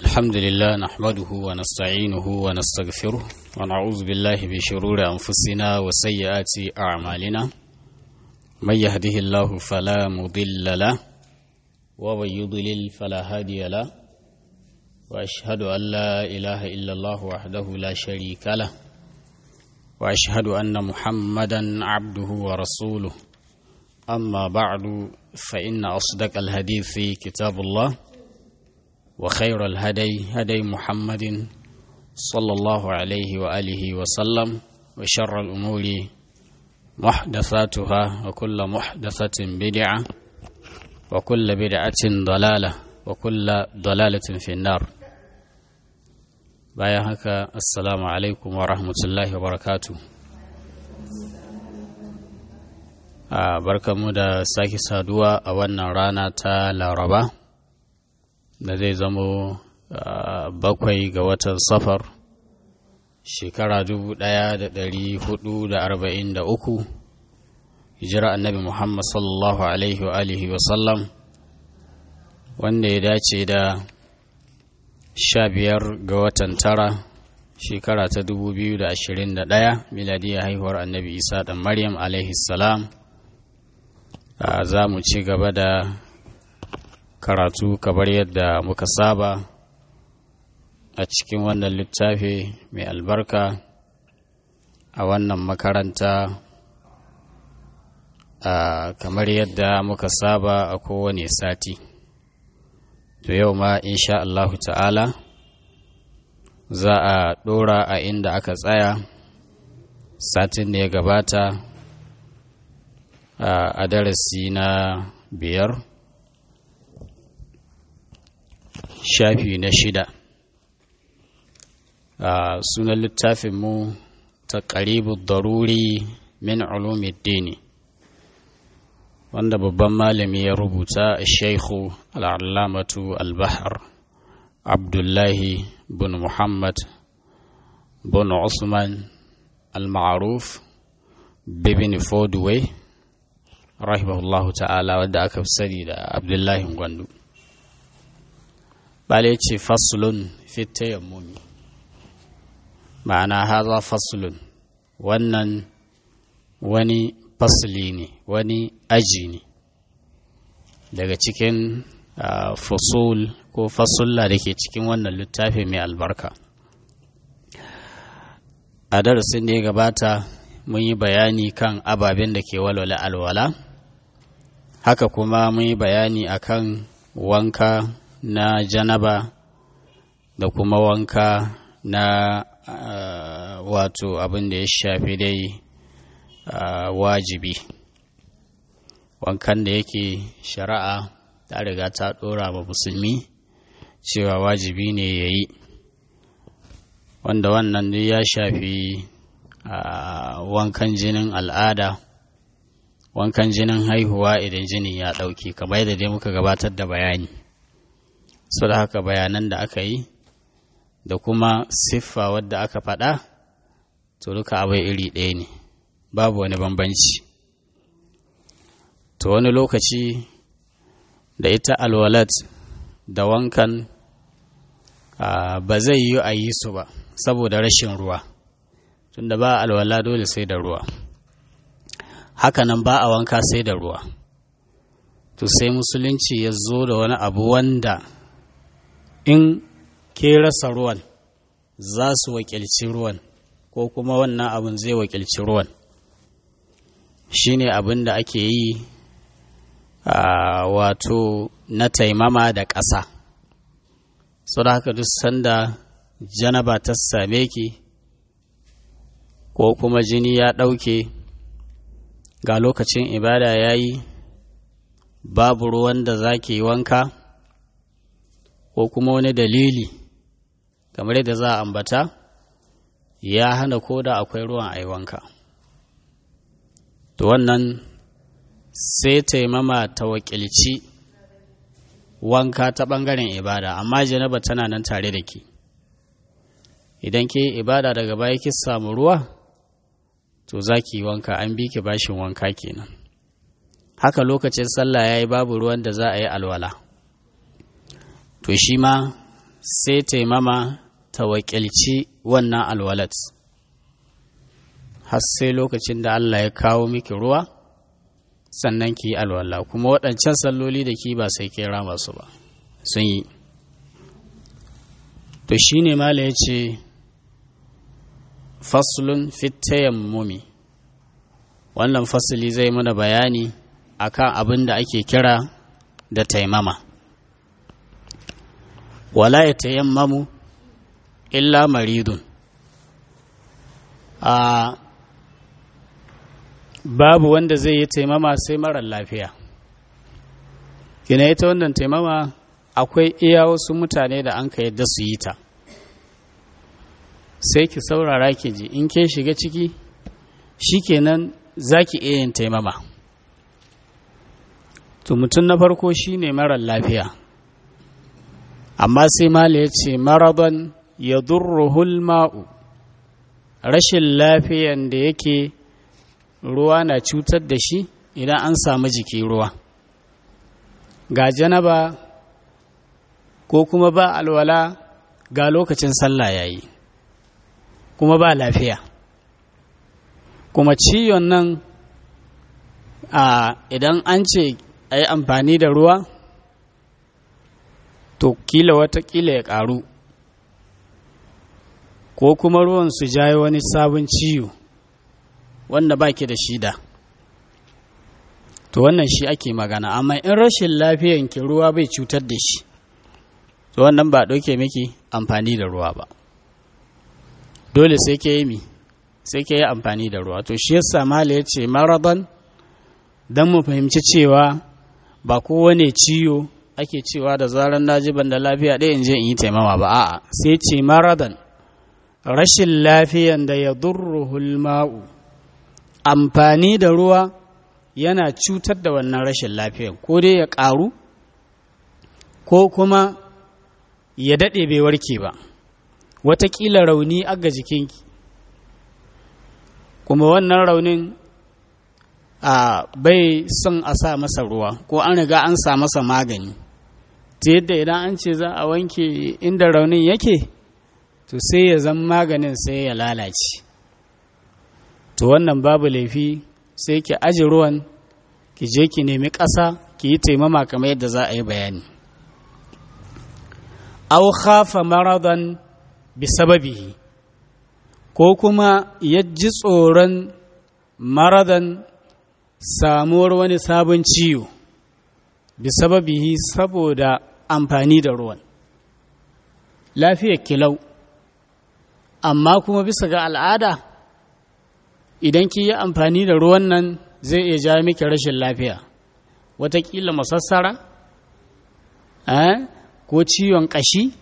الحمد لله نحمده ونستعينه ونستغفره ونعوذ بالله من شرور أنفسنا وسيئات أعمالنا من يهده الله فلا مضل له ومن يضلل فلا هادي له وأشهد أن لا إله إلا الله وحده لا شريك له وأشهد أن محمدا عبده ورسوله أما بعد فإن أصدق الحديث كتاب الله وخير الهدي هدي محمد صلى الله عليه وآله وسلم وشر الأمور محدثاتها وكل محدثة بدعة وكل بدعة ضلالة وكل ضلالة في النار bayan haka assalamu alaikum wa rahmatullahi wa barakatu a barkamu da sake saduwa a wannan rana ta laraba da zai zamo bakwai ga watan safar shekara dubu ɗaya da ɗari hudu da arba'in da uku hijira annabi muhammad sallallahu alaihi wa alihi wasallam wanda ya dace da sha biyar ga watan tara shekara ta dubu biyu da ashirin da ɗaya miladiyar haihuwar annabi isa ɗan maryam alaihi salam za mu ci gaba da karatu kamar yadda muka saba a cikin wannan littafi mai albarka a wannan makaranta kamar yadda muka saba a kowane sati to yau ma insha Allahu ta'ala za a ɗora a inda aka tsaya satin da ya gabata a darasi na biyar shafi na shida sunan littafinmu ta ƙaribu daruri min ulumiddini wanda babban malami ya rubuta shaikhu al'allamatu al-bahar abdullahi bin muhammad bin usman al-ma'aruf bibin fodway rahimahullahu ta'ala wadda aka fi sani da abdullahi gwandu bale ce fasulun fita yammumi ma'ana haza fasulun wannan wani fasli ne wani aji ne daga cikin fasul ko fasulla da ke cikin wannan littafi mai albarka a darasin da ya gabata mun yi bayani kan ababen da ke walwala alwala haka kuma mun yi bayani akan wanka na janaba da kuma wanka na uh, wato abin da ya shafi dai uh, wajibi wankan da yake shari'a ta riga ta ɗora wa musulmi cewa wajibi ne ya yi wanda wannan duk ya shafi uh, wankan jinin al'ada wankan jinin haihuwa idan jinin ya ɗauke kamar yadda dai muka gabatar da bayani su da haka bayanan da aka yi da kuma siffa wadda aka faɗa to duka abai iri ɗaya ne babu wani bambanci to wani lokaci da ita alwalat da wankan ba zai yi a yi su ba saboda rashin ruwa tunda ba alwala dole sai da ruwa hakanan ba a wanka sai da ruwa to sai musulunci ya zo da wani abu wanda in ke rasa ruwan za su wakilci ruwan ko kuma wannan abin zai wakilci ruwan shine abin da ake yi a wato na taimama da ƙasa sau da haka duk sanda janaba ta same ki ko kuma jini ya ɗauke ga lokacin ibada ya yi babu ruwan da za ki yi wanka ko kuma wani dalili kamar yadda za a ambata ya hana ko da akwai ruwan aiwanka to wannan sai taimama ta wakilci wanka ta ɓangaren ibada amma janaba tana nan tare da ke idan ke ibada daga baya ki samu ruwa to za ki yi wanka an bi ki bashin wanka kenan haka lokacin sallah ya yi babu ruwan da za a yi alwala to shi ma sai taimama ta wakilci wannan alwalat har sai lokacin da Allah ya kawo miki ruwa sannan ki yi alwala kuma waɗancan salloli da ki ba sai kira masu ba sun yi to shi ne mala ya ce faslun fitayen mumi wannan fasili zai mana bayani akan abin da ake kira da taimama wala ya tayammamu illa maridun a babu wanda zai yi taimama sai marar lafiya kina ita wannan taimama akwai iya wasu mutane da an ka yadda su yi ta sai ki saurara ki ji in ke shiga ciki shikenan za ki iya yin taimama to mutum na farko shine marar lafiya amma sai mala ya ce maraban ya durruhul ma'u rashin lafiyan da yake ruwa na cutar da shi idan an samu jiki ruwa ga janaba ko kuma ba alwala ga lokacin sallah yayi kuma ba lafiya kuma ciwon nan a idan an ce a yi amfani da ruwa to kila watakila ya ƙaru ko kuma ruwan su jayo wani sabon ciwo wanda ba ki da shida to wannan shi ake magana amma in rashin lafiyan ki ruwa bai cutar da shi to wannan ba ɗauke miki amfani da ruwa ba dole sai ke yi mi sai ke yi amfani da ruwa to shi yasa mala ya ce maraban don mu fahimci cewa ba kowane ciwo ake cewa da zarar na ji ban da lafiya ɗaya in je in yi taimama ba a'a sai ce maradan rashin lafiyan da ya durruhul ma'u amfani da ruwa yana cutar da wannan rashin lafiyan ko dai ya ƙaru ko kuma ya daɗe bai warke ba watakila rauni aga jikinki kuma wannan raunin a bai son a sa masa ruwa ko an riga an sa masa magani ta yadda idan an ce za a wanke inda raunin yake to sai ya zama maganin sai ya lalace to wannan babu laifi sai ki aji ruwan ki je ki nemi ƙasa ki yi taimama kamar yadda za a yi bayani au khafa maradan bi sababihi ko kuma ya ji tsoron maradan samuwar wani sabon ciwo bi sababihi saboda amfani da ruwan lafiyar kilau amma kuma bisa ga al'ada idan ki yi amfani da ruwan nan zai iya ja miki rashin lafiya watakila masassara ko ciwon ƙashi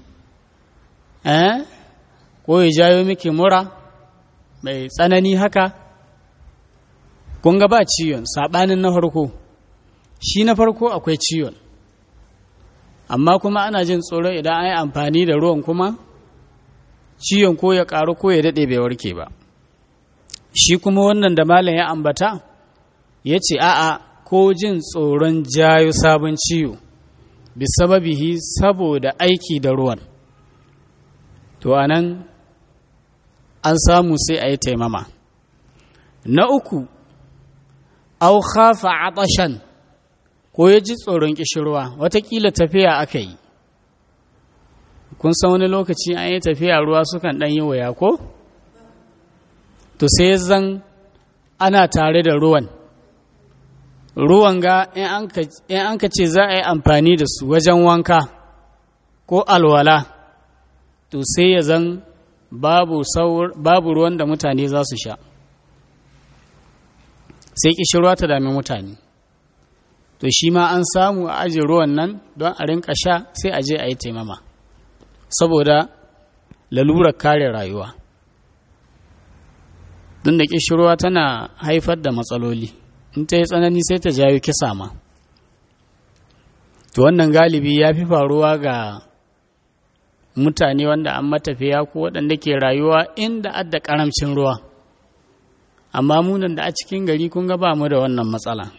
ko ya jayo miki mura mai tsanani haka kun ga ba ciwon saɓanin na farko shi na farko akwai ciwon amma kuma ana jin tsoro idan an yi amfani da ruwan kuma ciwon ko ya ƙaru ko ya daɗe bai warke ba shi kuma wannan da malam ya ambata ya ce a'a ko jin tsoron jayo sabon ciwo bisababihi saboda aiki da ruwan to anan an samu sai a yi taimama na uku au khafa atashan ko ya ji tsoron kishirwa watakila tafiya aka yi kun san wani lokaci an yi tafiya ruwa sukan ɗan yi waya ko to sai zan ana tare da ruwan ruwan ga in an ka ce za a yi amfani da su wajen wanka ko alwala to sai ya zan babu, babu ruwan da mutane za su sha sai kishirwa ta dami mutane to shi ma an samu a ajiye ruwan nan don a rinka sha sai a je a yi taimama saboda lalurar kare rayuwa don da kishirwa tana haifar da matsaloli in ta yi tsanani sai ta jawo kisa ma to wannan galibi ya fi faruwa ga mutane wanda an matafiya ko waɗanda ke rayuwa inda adda ƙaramcin ruwa amma munan da a cikin gari kun ga ba mu da wannan matsala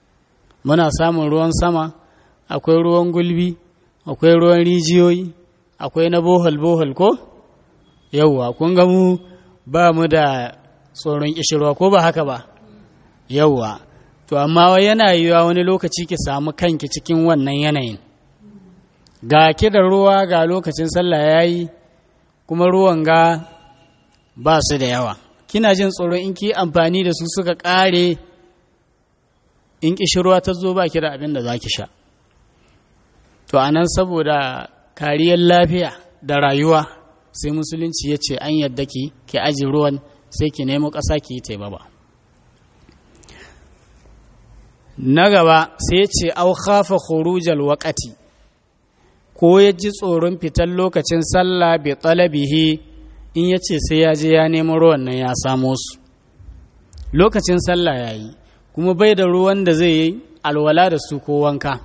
muna samun ruwan sama akwai ruwan gulbi akwai ruwan rijiyoyi akwai na bohol bohol ko yauwa kun ga mu ba mu da tsoron kishirwa ko ba haka ba yauwa to amma yana yiwuwa wani lokaci ki samu kanki cikin wannan yanayin ga ki da ruwa ga lokacin sallah ya yi kuma ruwan ga ba su da yawa kina jin tsoron in ki amfani da su suka ƙare in ƙishirwa ta zo ba ki da abin da za ki sha to a nan saboda kariyar lafiya da rayuwa sai musulunci ya ce an yadda ki ki aji ruwan sai ki nemo ƙasa ki yi taimama na gaba sai ce au khafa khurujal waqati ko ya ji tsoron fitar lokacin sallah bi talabihi in ya ce sai ya je ya nemo ruwan nan ya samo su lokacin sallah ya yi kuma bai da ruwan da zai yi alwala da su ko wanka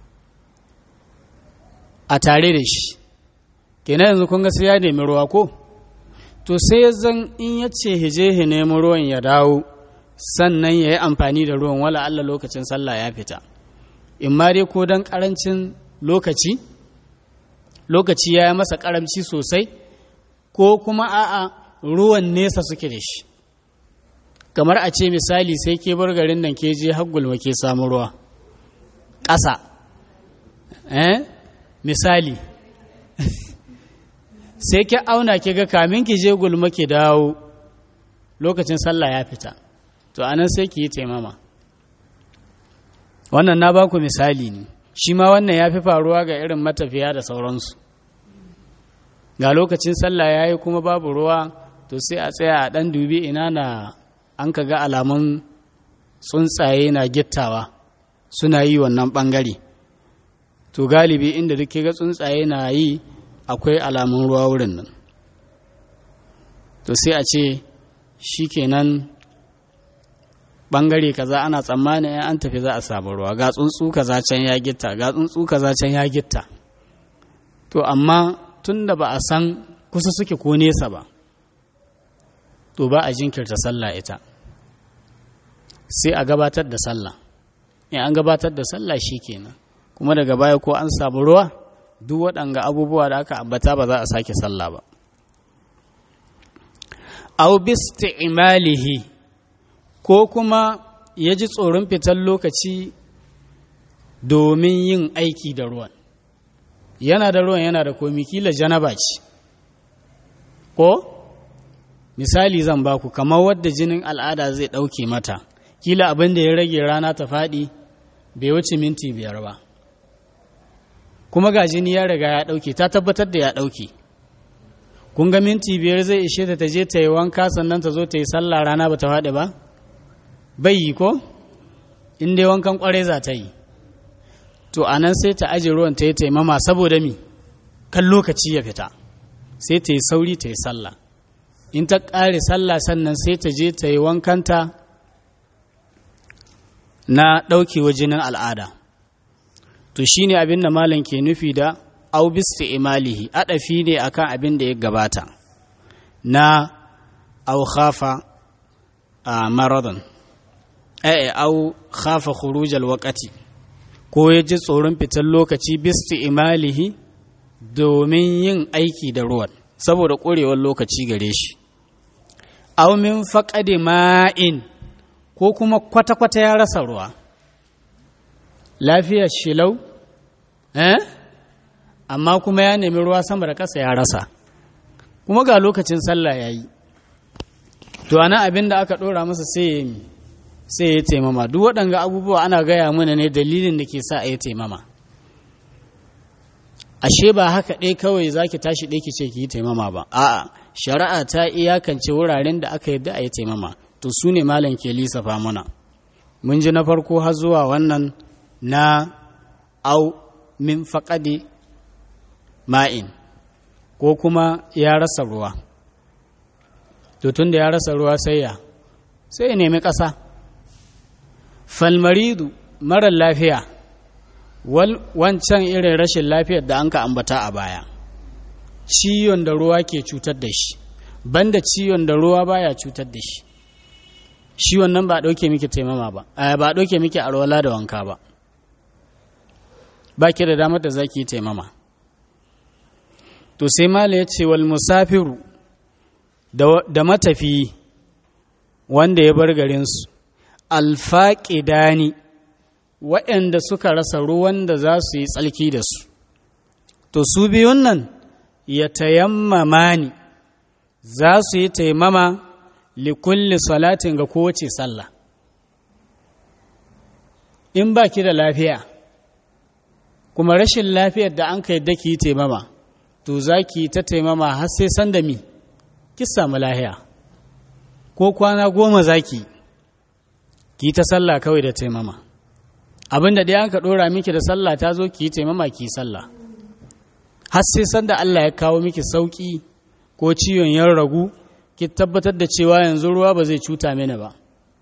a tare da shi kenan yanzu kun ga sai ya nemi ruwa ko to sai zan in ya ce hije he nemi ruwan ya dawo sannan ya yi amfani da ruwan wala Allah lokacin sallah ya fita in ma dai ko don karancin lokaci lokaci ya yi masa karamci sosai ko kuma a'a ruwan nesa suke da shi kamar a ce misali sai ke bar garin nan ke je haggulma ke samu ruwa ƙasa eh misali sai ki auna ki ga kamin ki je gulma ki dawo lokacin sallah ya fita to anan sai ki yi taimama wannan na baku misali ne shi ma wannan ya fi faruwa ga irin matafiya da sauransu ga lokacin sallah ya yi kuma babu ruwa to sai a tsaya a ɗan dubi ina na an ka ga alamun tsuntsaye na gittawa suna yi wannan ɓangare to galibi inda duk ga tsuntsaye na yi akwai alamun ruwa wurin nan to sai a ce shi kenan ɓangare kaza ana tsammanin an tafi za a samu ruwa ga tsuntsu kaza can ya gitta ga tsuntsu kaza can ya gitta to amma tun da ba a san kusa suke ko nesa ba to ba a jinkirta sallah ita sai a gabatar da sallah in an gabatar da sallah shi kenan kuma daga baya ko an samu ruwa duk waɗanga abubuwa da aka ambata ba za a sake sallah ba au bisti'malihi ko kuma ya ji tsoron fitar lokaci domin yin aiki da ruwan yana da ruwan yana da komi kila janaba ce ko misali zan baku kamar wadda jinin al'ada zai ɗauke mata kila abin da ya rage rana ta faɗi bai wuce minti biyar ba kuma ga jini ya riga ya ɗauke ta tabbatar da ya ɗauke kun ga minti biyar zai ishe ta ta je ta yi wanka sannan ta zo ta yi sallah rana ba ta faɗi ba bai yi ko in dai wankan ƙware za ta yi to a nan sai ta aje ruwan ta yi taimama saboda mi kan lokaci ya fita sai ta yi sauri ta yi sallah in ta ƙare sallah sannan sai ta je ta yi wankanta na ɗaukewa jinin al'ada to shi ne abin da malam ke nufi da aubista imalihi aɗafi ne akan abin da ya gabata na au khafa a marathon ai au khafa khurujal waqati ko ya ji tsoron fitar lokaci bisti imalihi domin yin aiki da ruwan saboda ƙorewar lokaci gare shi au min faƙade ma'in ko kuma kwata-kwata ya rasa ruwa lafiyar shilau eh amma kuma ya nemi ruwa sama da ƙasa ya rasa kuma ga lokacin sallah ya yi to ana abin da aka ɗora masa sai ya yi sai ya taimama duk waɗanga abubuwa ana gaya mana ne dalilin da ke sa a yi taimama ashe ba haka ɗaya kawai za ki tashi ɗaya ki ce ki yi taimama ba a'a shari'a ta iyakance wuraren da aka yadda a yi taimama to su ne malam ke lissafa mana mun ji na farko har zuwa wannan na au min faƙaɗe ma'in ko kuma ya rasa ruwa to tun da ya rasa ruwa sai ya sai ya nemi ƙasa falmaridu marar lafiya wancan irin rashin lafiyar da an ka ambata a baya ciwon da ruwa ke cutar da shi banda ciwon da ruwa baya cutar da shi shi wannan ba ɗauke miki taimama ba ba ɗauke miki arwala da wanka ba ba ki da damar da za ki yi taimama to sai mala ya ce wal musafiru da matafi wanda ya bar garinsu alfaƙidani waɗanda suka rasa ruwan da za su yi tsalki da su to su biyun nan ya tayammama ni za su yi taimama likulli salatin ga kowace sallah in ba ki da lafiya kuma rashin lafiyar da an kai da ki yi taimama to za ki ta taimama har sai san da mi ki samu lahiya ko kwana goma za ki ki ta sallah kawai da taimama abinda ɗaya an ka ɗora miki da sallah ta zo ki yi taimama ki sallah har sai san da Allah ya kawo miki sauƙi ko ciwon yan ragu ki tabbatar da cewa yanzu ruwa ba zai cuta mini ba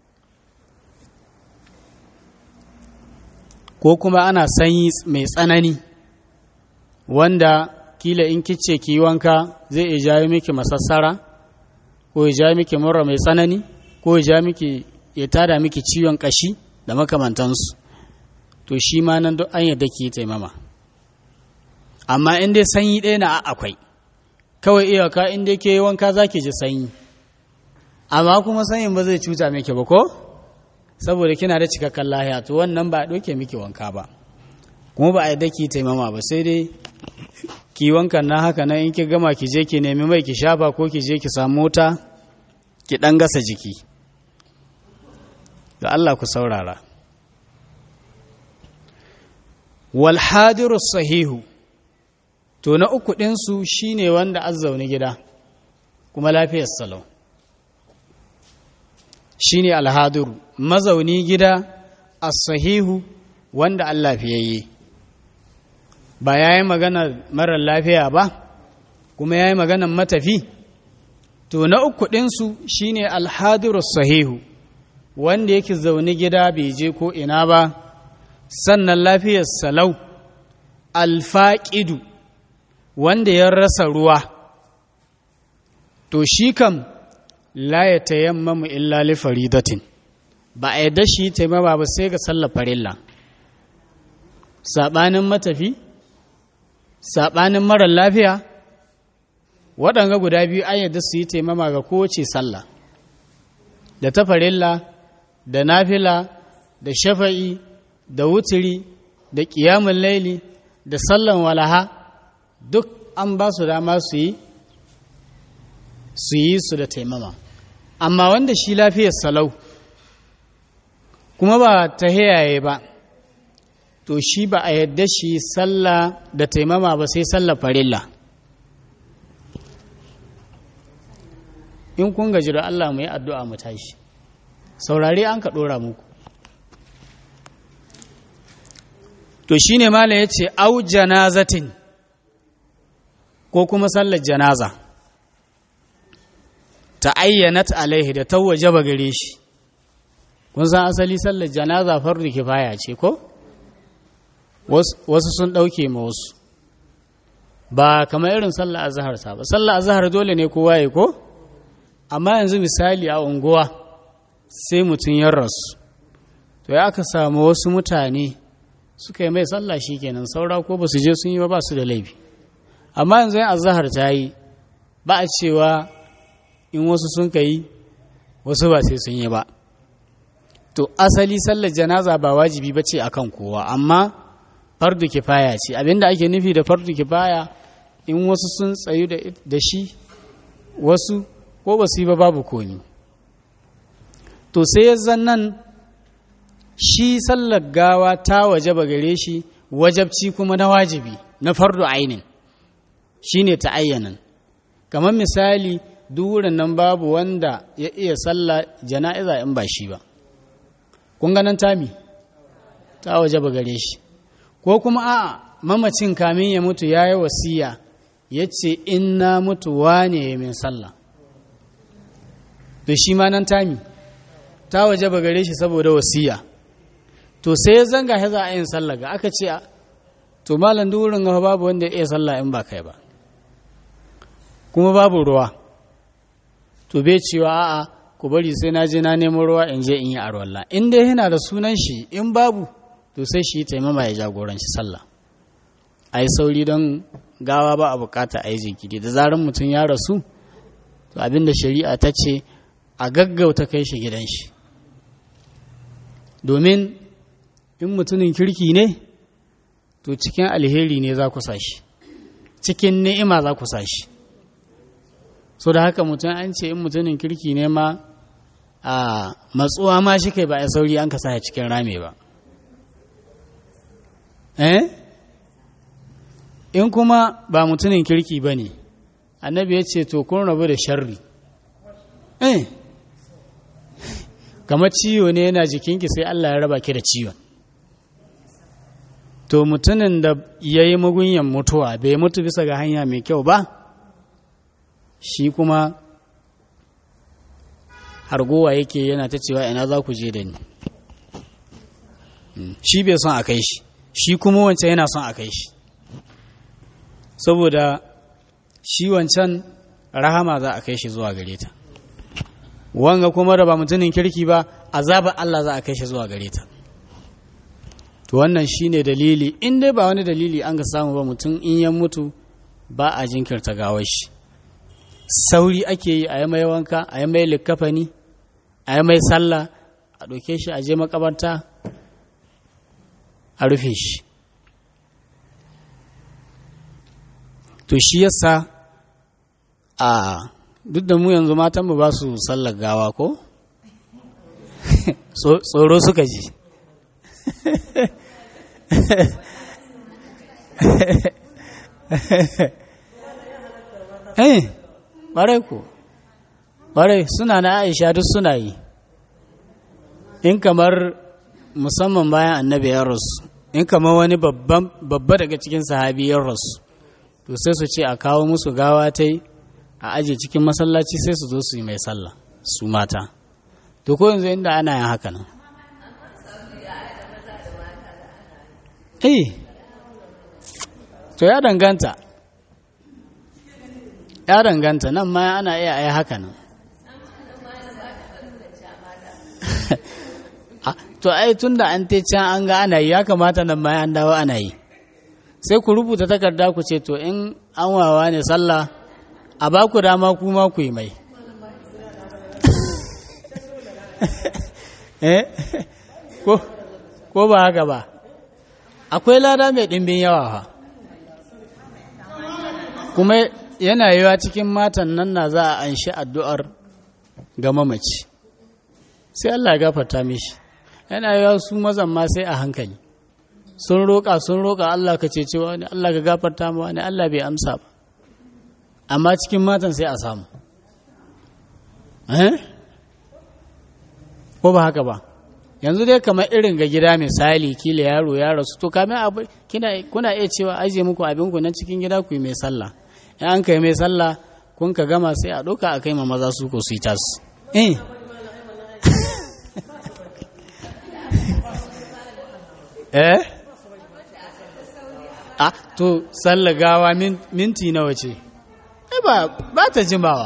ko kuma ana sanyi mai tsanani wanda kila in kice ki wanka zai iya jawo miki masassara ko ya jawo miki mura mai tsanani ko ya jawo miki ya tada miki ciwon kashi da makamantansu to shi ma nan duk an yadda ki taimama amma in dai sanyi ɗaya na akwai kawai iyaka in dai ke wanka za ki ji sanyi amma kuma sanyin ba zai cuta miki ba ko saboda kina da cikakken lahiya to wannan ba a ɗauke miki wanka ba kuma ba a yadda ki taimama ba sai dai ki wankan na haka nan in ki gama ki je ki nemi mai ki shafa ko ki je ki samu mota ki ɗan gasa jiki ga Allah ku saurara wal hadiru sahihu to na uku ɗinsu shine wanda azzauni gida kuma lafiyar salau shine alhadiru mazauni gida as-sahihu wanda Allah fiyayye ba ya yi maganar marar lafiya ba kuma ya yi maganar matafi to na uku ɗinsu shine alhadiru sahihu wanda yake zaune gida bai je ko ina ba sannan lafiyar salau alfaƙidu wanda ya rasa ruwa to shi kam la ya tayammamu illa li faridatin ba a yadda shi taimama ba sai ga sallar farilla saɓanin matafi saɓanin marar lafiya waɗanga guda biyu an yadda su yi taimama ga kowace sallah da ta farilla da nafila da shafa'i da wutiri da ƙiyamun laili da sallan walaha duk an ba su dama su yi su yi su da taimama amma wanda shi lafiyar salau kuma ba ta hayaye ba to shi ba a yadda shi sallah da taimama ba sai sallah farilla in kun gaji da Allah mu yi addu'a mu tashi saurare an ka ɗora muku to shi ne mala ya ce au janazatin ko kuma sallar janaza ta ayyanat alaihi da tawaje ba gare shi kun san asali sallar janaza fardu kifaya ce ko wasu sun ɗauke ma wasu ba kamar irin sallar azhar sa ba sallar azhar dole ne kowa ya ko amma yanzu misali a unguwa sai mutum ya rasu to ya aka samu wasu mutane suka yi mai sallah shi kenan saura ko ba su je sun yi ba ba su da laifi amma yanzu yin azahar ta yi ba a cewa in wasu sun ka yi wasu ba sai sun yi ba to asali sallar janaza ba wajibi ba ce akan kowa amma fardu kifaya ce abinda ake nufi da fardu kifaya in wasu sun tsayu da shi wasu ko ba su yi ba babu komi to sai ya zannan shi sallar gawa ta waje ba gare shi wajabci kuma na wajibi na fardu ainin shi ne ta ayyanan kamar misali wurin nan babu wanda ya iya sallah jana'iza in ba shi ba kun ganin tami ta waje ba gare shi ko kuma a mamacin kamin ya mutu ya yi wasiya ya ce in na mutu wane min sallah to shi ma nan tami ta waje ba gare shi saboda wasiya to sai ya zanga ya za a yin sallah ga aka ce to malam durin ga babu wanda ya iya sallah in ba kai ba kuma babu ruwa to bai cewa a'a ku bari sai na je na nemo ruwa in je in yi arwalla in dai yana da sunan shi in babu to sai shi taimama ya jagoranci sallah a yi sauri don gawa ba a bukata a yi jinkiri da zarar mutum ya rasu to abinda shari'a ta ce a gaggauta kai shi gidan shi domin in mutumin kirki ne to cikin alheri ne za ku shi cikin ni'ima za ku shi so da haka mutum an ce in mutumin kirki ne ma a matsuwa ma shi kai ba a sauri an ka sa cikin rame ba eh in kuma ba mutumin kirki ba ne annabi ya ce to kun rabu da sharri eh kamar ciwo ne yana jikinki sai Allah ya raba ki da ciwon to mutumin da ya yi magunyan mutuwa bai mutu bisa ga hanya mai kyau ba shi kuma hargowa yake yana ta cewa ina za ku je da ni shi bai son a kai shi shi kuma wancan yana son a kai shi saboda shi wancan rahama za a kai shi zuwa gare ta wanga kuma da ba mutumin kirki ba azabar Allah za a kai shi zuwa gare ta to wannan shine dalili in dai ba wani dalili an ga samu ba mutum in ya mutu ba a jinkirta gawar shi sauri ake yi a yi mai wanka a yi mai likkafani a yi mai sallah a ɗauke shi a je makabarta a rufe shi to shi yasa a duk da mu yanzu matanmu ba su sallar gawa ko tsoro suka ji eh ɓarai ko ɓarai suna na aisha duk suna yi in kamar musamman bayan annabi ya rasu in kamar wani babba daga cikin sahabi ya rasu to sai su ce a kawo musu gawa ta yi a aje cikin masallaci sai su zo su yi mai sallah su mata to ko yanzu inda ana yin haka nan eh to ya danganta ya danganta nan ma ana iya ai haka nan to ai tun da an can an ga ana yi ya kamata nan ma an dawo ana yi sai ku rubuta takarda ku ce to in an wawa ne sallah a ba ku dama kuma ku yi mai ko ba haka ba akwai lada mai ɗimbin yawa fa kuma yana yiwa cikin matan nan na za a anshi addu'ar ga mamaci sai Allah ya gafarta mishi yana yiwa su mazan ma sai a hankali sun roƙa sun roƙa Allah ka cece wani Allah ka gafarta ma wani Allah bai amsa ba amma cikin matan sai a samu ko ba haka ba yanzu dai kamar irin ga gida misali kila yaro ya rasu to kamin abu kina kuna iya cewa aje muku abin ku nan cikin gida ku yi mai sallah in an kai mai sallah kun ka gama sai a ɗauka a kai ma maza su ko su yi tas eh eh a to sallah gawa minti nawa ce ba ba ta jimawa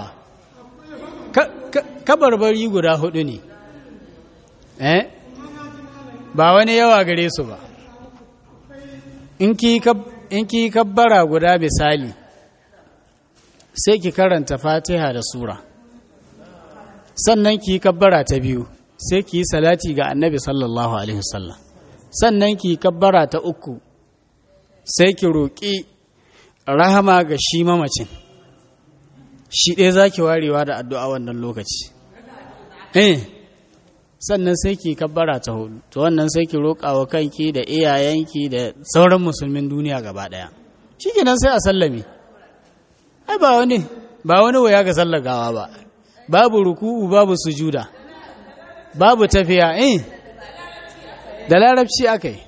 kabarbari guda hudu ne eh ba wani yawa gare su ba in ki kabbara guda misali sai ki karanta fatiha da sura sannan ki kabbara ta biyu sai ki yi salati ga annabi sallallahu alaihi wasallam sannan ki kabbara ta uku sai ki roƙi rahama ga shi mamacin shi ɗaya za ki warewa da addu'a wannan lokaci eh sannan sai ki kabbara ta hudu to wannan sai ki roƙa wa kanki da iyayenki da sauran musulmin duniya gaba ɗaya shi kenan sai a sallame ai ba wani ba wani waya ga sallagawa ba babu ruku'u babu sujuda babu tafiya eh da larabci aka yi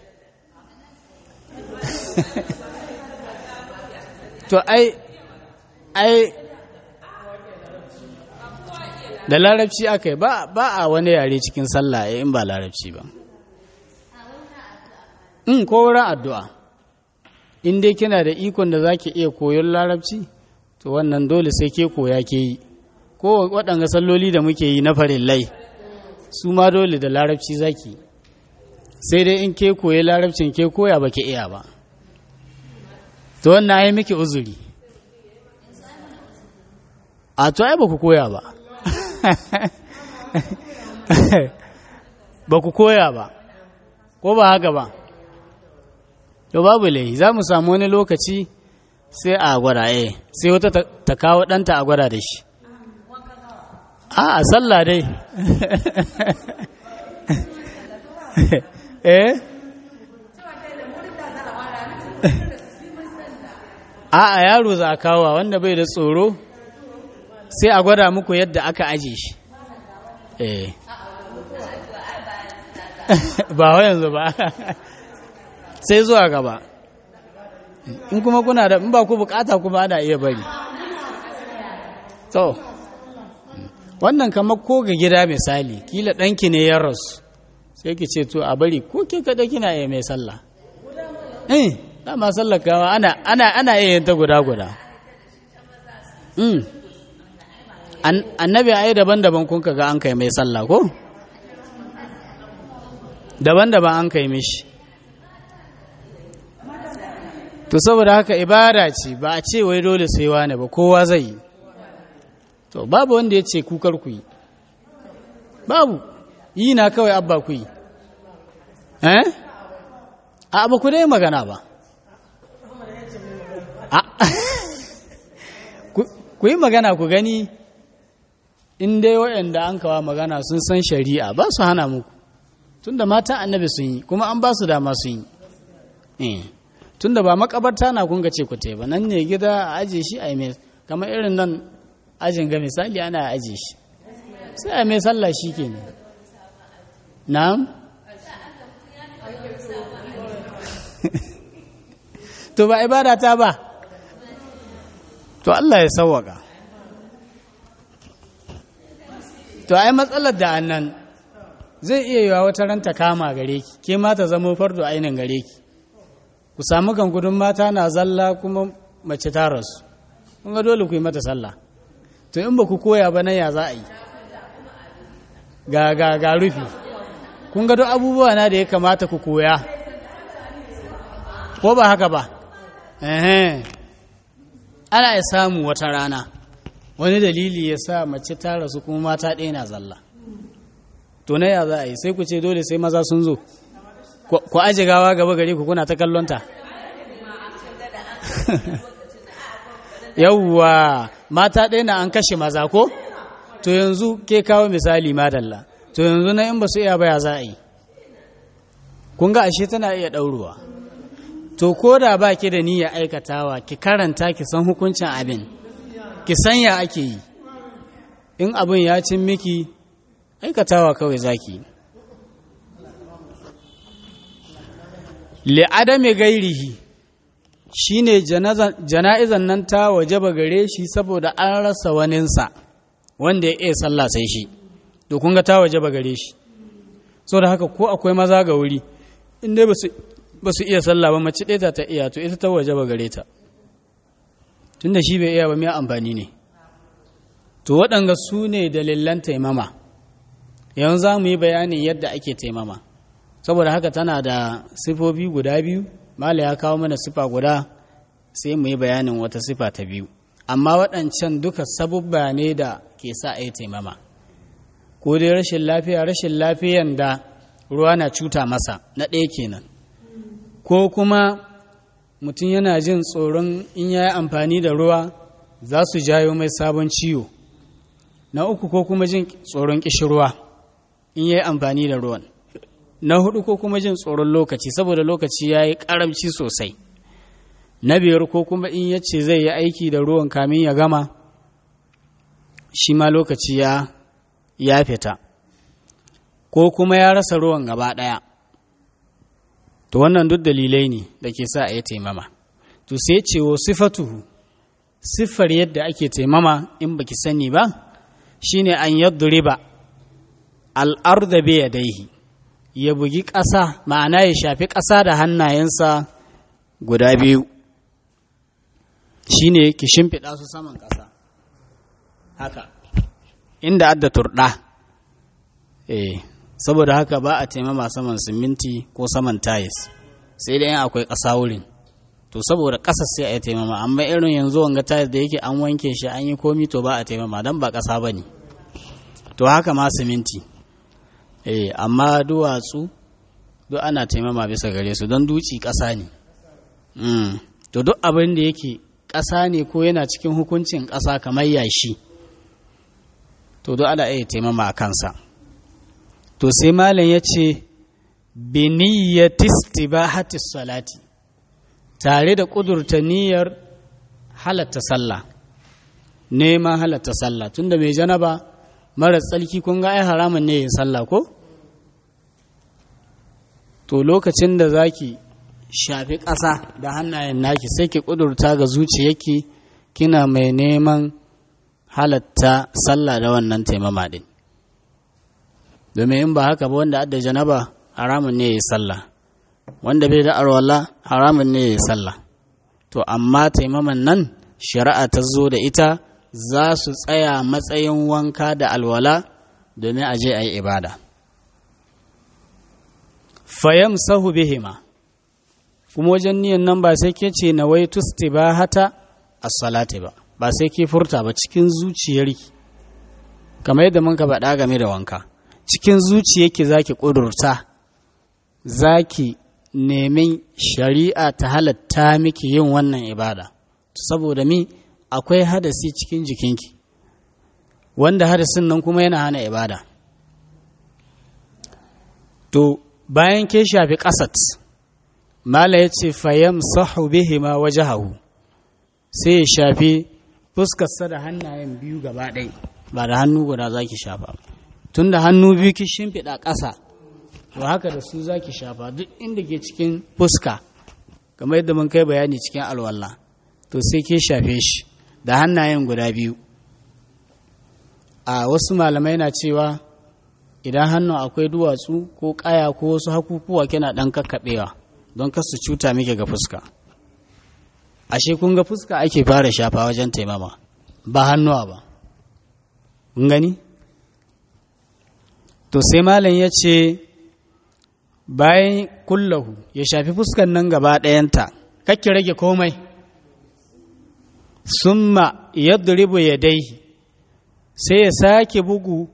to ai ai da larabci aka yi ba a wani yare cikin sallah in ba larabci ba in ko wurin addu'a in dai kina da ikon da za ki iya koyon larabci to wannan dole sai ke koya ke yi ko waɗanga salloli da muke yi na farillai su ma dole da larabci zaki sai dai in ke koyi larabcin ke koya ba ke iya ba to wannan ai miki uzuri a to ai ba ku koya ba ba ku koya ba ko ba haka ba to babu lai za mu samu wani lokaci sai a gwada eh sai wata ta kawo ɗanta a gwada da shi a a sallah dai eh a a yaro za a kawo wanda bai da tsoro sai a gwada muku yadda aka aje shi eh ba wa yanzu ba sai zuwa gaba in kuma kuna da in ba ku bukata kuma ana iya bari to wannan kamar ko ga gida misali kila ɗanki ne ya rasu sai ki ce to a bari ko ke kada kina iya mai sallah eh dama sallar kama ana ana ana iya yin ta guda guda mm annabi ai daban-daban kun ga an kai mai sallah ko daban-daban an kai mishi to saboda haka ibada ce ba a ce wai dole sai wane ba kowa zai yi to babu wanda ya ce kukar ku yi babu yi na kawai abba ku yi eh a ba ku dai magana ba ku yi magana ku gani in dai waɗanda an kawa magana sun san shari'a ba su hana muku tunda mata annabi sun yi kuma an ba su dama sun yi tunda ba makabarta na kun ce ku ba nan ne gida a aje shi a mai kamar irin nan ajin ga misali ana aje shi sai a mai sallah shi ke ne na'am to ba ibada ta ba to Allah ya sawwaka to ai matsalar da annan zai iya yiwa wata ranta kama gare ki ke ma ta zama fardo ainin gare ki ku samu gangudun mata na zalla kuma mace ta rasu kun ga dole ku yi mata sallah to in ba ku koya ba nan ya za a yi ga ga ga rufi kun ga duk abubuwa na da ya kamata ku koya ko ba haka ba ehe ana ya samu wata rana wani dalili ya sa mace ta rasu kuma mata ɗaya na zalla to na ya za a yi sai ku ce dole sai maza sun zo ku aje gawa gaba gare ku kuna ta kallonta yawwa mata ɗaya na an kashe maza ko to yanzu ke kawo misali madalla to yanzu na in ba su iya baya za a yi kun ga ashe tana iya ɗauruwa to ko da ba ki da niyya aikatawa ki karanta ki san hukuncin abin ki san ya ake yi in abin ya cin miki aikatawa kawai zaki li'adami gairihi shine jana'izan nan ta wajaba gare shi saboda an rasa waninsa wanda ya iya sallah sai shi to kun ga ta wajaba gare shi saboda haka ko akwai maza ga wuri in dai ba su iya sallah ba mace ɗaya ta iya to ita ta wajaba gare ta tunda shi bai iya ba mai amfani ne to waɗanga su ne dalilan taimama yanzu za mu yi bayanin yadda ake taimama saboda haka tana da sifofi guda biyu mala ya kawo mana sifa guda sai mu yi bayanin wata sifa ta biyu amma waɗancan duka sabubba ne da ke sa a yi taimama ko dai rashin lafiya rashin lafiyan da ruwa na cuta masa na ɗaya kenan ko kuma mutum yana jin tsoron in ya yi amfani da ruwa za su jayo mai sabon ciwo na uku ko kuma jin tsoron ƙishirwa in ya yi amfani da ruwan na hudu ko kuma jin tsoron lokaci saboda lokaci ya yi karamci sosai na biyar ko kuma in ya ce zai yi aiki da ruwan kamin ya gama shi ma lokaci ya ya fita ko kuma ya rasa ruwan gaba ɗaya to wannan duk dalilai ne da ke sa a yi taimama to sai cewo sifatuhu siffar yadda ake taimama in baki sani ba shine an yadda al'arda bai yadaihi ya bugi ƙasa ma'ana ya shafi ƙasa da hannayensa guda biyu shi ne ki shimfiɗa su saman ƙasa haka inda adda turɗa eh saboda haka ba a taimama saman siminti ko saman tayis sai dai akwai ƙasa wurin to saboda ƙasa sai a yi taimama amma irin yanzu wanga tayar da yake an wanke shi an yi komi to ba a taimama don ba ƙasa ba ne to haka ma siminti eh amma duwatsu duk ana taimama bisa gare su don duci ƙasa ne to duk abin da yake ƙasa ne ko yana cikin hukuncin ƙasa kamar yashi to duk ana iya taimama a kansa to sai malam ya ce biniyyatis tibahatis salati tare da ƙudurta niyyar halatta sallah neman halatta sallah tunda mai janaba mara tsalki kun ga ai haramun ne yin sallah ko to lokacin da zaki shafi ƙasa da hannayen naki sai ki ƙudurta ga zuciyarki kina mai neman halatta sallah da wannan taimama ɗin domin in ba haka ba wanda adda janaba haramun ne ya sallah wanda bai da arwala haramun ne ya sallah to amma taimaman nan shari'a ta zo da ita za su tsaya matsayin wanka da alwala domin a je a yi ibada fayam sahu bihima kuma wajen niyan nan ba sai ke ce na wai tusti ba hata a salati ba ba sai ke furta ba cikin zuciyarki kamar yadda mun ka faɗa game da wanka cikin zuciyarki za ki ƙudurta za ki nemin shari'a ta halatta miki yin wannan ibada saboda mi akwai hadasi cikin jikinki wanda hadasin nan kuma yana hana ibada to bayan ke shafi ƙasat mala ya ce fayam sahu bihima wajahahu sai ya shafi fuskarsa da hannayen biyu gaba ɗai ba da hannu guda za ki shafa tun da hannu biyu ki shimfiɗa ƙasa to haka da su za ki shafa duk inda ke cikin fuska kamar yadda mun kai bayani cikin alwallah to sai ke shafe shi da hannayen guda biyu a wasu malamai na cewa idan hannu akwai duwatsu ko ƙaya ko wasu hakukuwa kina ɗan kakkaɓewa don kar su cuta miki ga fuska ashe kun ga fuska ake fara shafa wajen taimama ba hannuwa ba kun gani to sai malam ya ce bayan kullahu ya shafi fuskan nan gaba ɗayanta kakki rage komai summa yadribu yadaihi sai ya sake bugu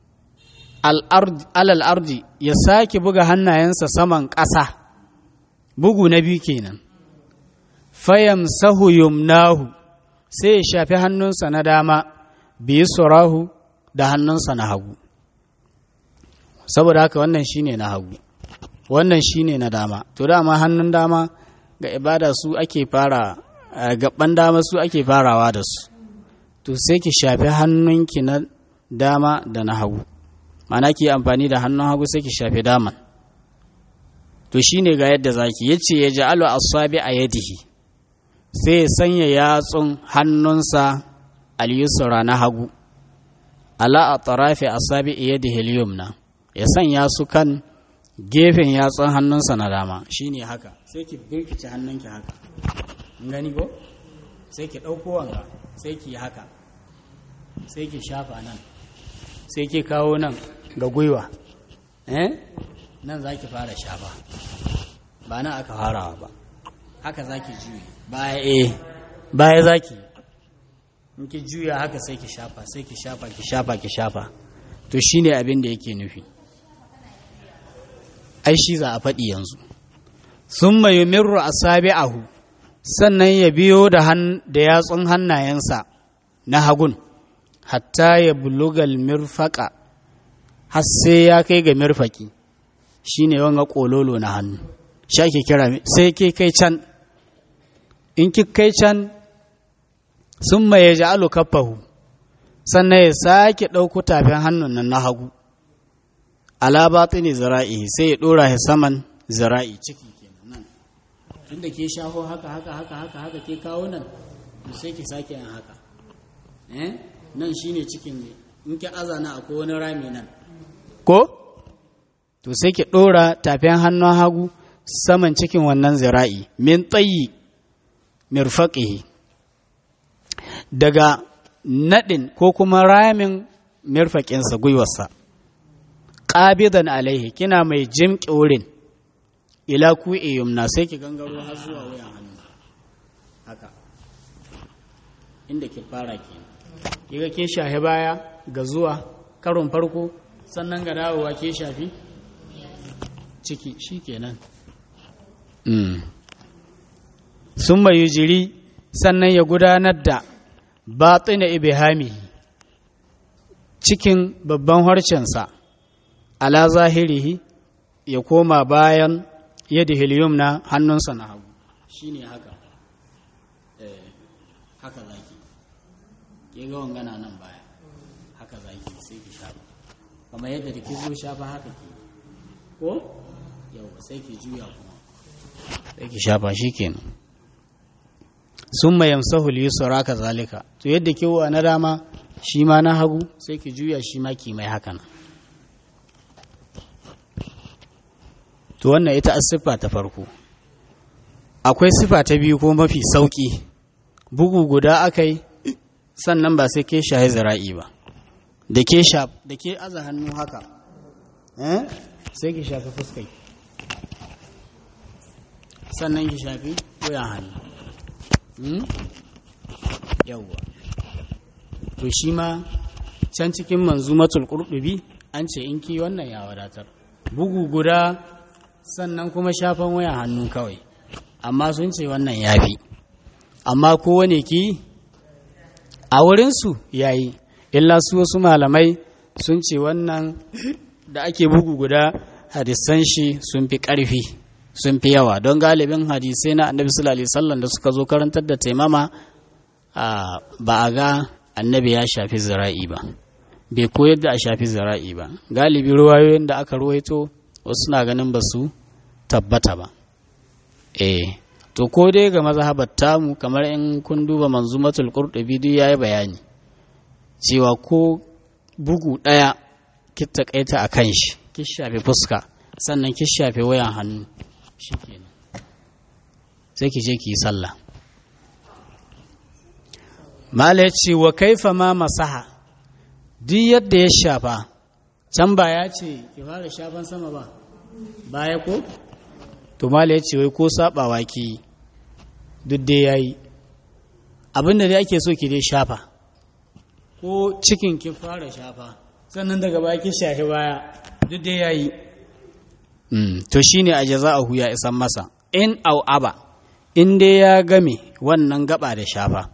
alal ardi ya sake buga hannayensa saman ƙasa bugu na biyu kenan fayam sahu yumnahu sai ya shafi hannunsa na dama biyu surahu da hannunsa na hagu saboda haka wannan shine na hagu wannan shine na dama to dama hannun dama ga ibada su ake fara gaban dama su ake farawa da su to sai ki shafi hannunki na dama da na hagu mana ki amfani da hannun hagu sai ki shafi daman to shine ga yadda zaki yace ya ja'alu asabi a yadihi sai ya sanya yatsun hannunsa al-yusra na hagu ala atrafi asabi yadihi al-yumna ya sanya su kan gefen yatsun hannunsa na dama shine haka sai ki birkice hannunki haka gani ko sai ki ɗauko wanga sai ki haka sai ki shafa nan sai ki kawo nan ga gwiwa eh nan za ki fara shafa ba nan aka farawa ba haka za ki juye baya eh baya za ki in ki juya haka sai ki shafa sai ki shafa ki shafa ki shafa to shine abin da yake nufi ai shi za a faɗi yanzu sun mai mirru a sabi'ahu sannan ya biyo da yatsun hannayensa na hagun hatta ya bulugal mirfaka har sai ya kai ga mirfaki shine wanga kololo na hannu sha ke kira sai ke kai can in ki kai can sun mai ya ji kaffahu sannan ya sake ɗauko tafin hannun nan na hagu ala batini zira'i sai ya ɗora shi saman zira'i ciki kenan nan tunda ke shaho haka haka haka haka haka ke kawo nan to sai ki sake yin haka eh nan shine cikin ne in ki azana akwai wani rami nan ko to sai ki ɗora tafin hannun hagu saman cikin wannan zira'i min tsayi mirfaqihi daga naɗin ko kuma ramin mirfaƙinsa gwiwarsa ƙabidan alaihi kina mai jimƙi wurin ila ku yumna sai ki gangaro har zuwa wuyan hannu haka inda ki fara ke kiga ke shahi baya ga zuwa karon farko sannan ga dawowa ke shafi ciki shi kenan sun mai jiri sannan ya gudanar da batsina ibihami cikin babban harcensa ala zahirihi ya koma bayan yadda helium na hannunsa na hagu shi ne haka haka zaki ke ga wangana nan baya haka zaki sai ki shafa kamar yadda da ki zo shafa haka ke ko yau sai ki juya kuma sai ki shafa shi kenan sun mai yamsahu liyusura ka zalika to yadda ki wa na dama shi ma na hagu sai ki juya shi ma ki mai haka nan to wannan ita siffa ta farko akwai siffa ta biyu ko mafi sauki bugu guda aka yi sannan ba sai ke shahi zira'i ba da ke da ke aza hannu haka sai ki shafi fuskai sannan ki shafi wuyan hannu yawwa to shi ma can cikin manzumatul qurdubi an ce in ki wannan ya wadatar bugu guda sannan kuma shafan wayan hannu kawai amma sun ce wannan yafi amma kowane ki a wurinsu yayi illa su wasu malamai sun ce wannan da ake bugu guda hadisan shi sun fi ƙarfi sun fi yawa don galibin hadisai na annabi sallallahu alaihi wasallam da suka zo karantar da taimama ba a ga annabi ya shafi zira'i ba bai koyar da a shafi zira'i ba galibi ruwayoyin da aka ruwaito wasu na ganin ba su tabbata ba eh to ko dai ga mazhabar tamu kamar in kun duba manzumatul qurtubi duk yayi bayani cewa ko bugu daya ki takaita akan shi ki shafe fuska sannan ki shafe wayan hannu shikenan sai ki je ki yi sallah mala ce wa kaifa ma masaha duk yadda ya shafa can ba ya ce ki fara shafan sama ba baya ko to mala ya ce wai ko sabawa ki duk dai yayi abinda dai ake so ki dai shafa ko cikin ki fara shafa sannan daga baya ki shafi baya duk dai yayi to shine a jaza'ahu ya isan masa in au aba in dai ya game wannan gaba da shafa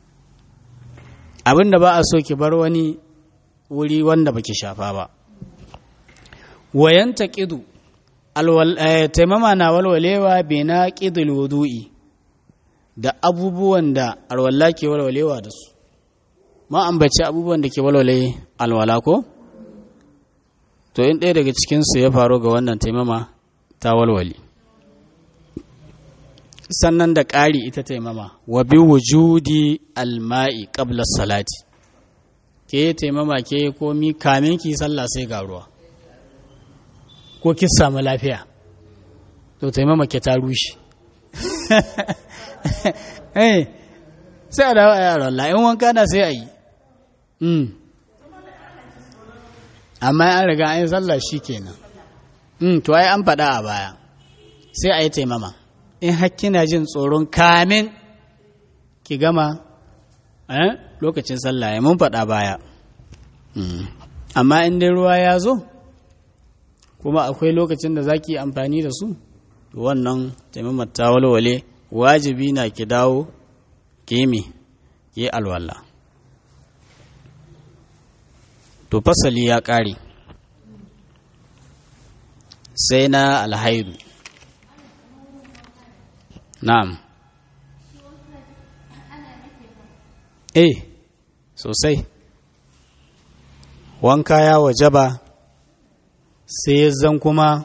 abinda ba a so ki bar wani wuri wanda baki shafa ba wayan taqidu taimama na walwalewa bai na ƙidul wudu'i da abubuwan da alwala ke walwalewa da su ma ambaci abubuwan da ke walwale alwala ko to in ɗaya daga cikinsu ya faru ga wannan taimama ta walwale sannan da ƙari ita taimama wa bi wujudi alma'i qabla salati ke taimama ke komi kamin ki sallah sai ga ruwa ko ki samu lafiya to taimama ke ta rushe eh sai a dawo a yaron Allah in wanka na sai a yi amma an riga an yi sallah shi kenan to ai an faɗa a baya sai a yi taimama in hakkina jin tsoron kamin ki gama lokacin sallah ya mun faɗa baya amma in dai ruwa ya zo kuma akwai lokacin da za ki amfani da su wannan taimamar ta walwale wajibi na ki dawo kemi ki alwala to fasali ya ƙare sai na alhaidu na'am eh sosai wanka ya wajaba sai zan kuma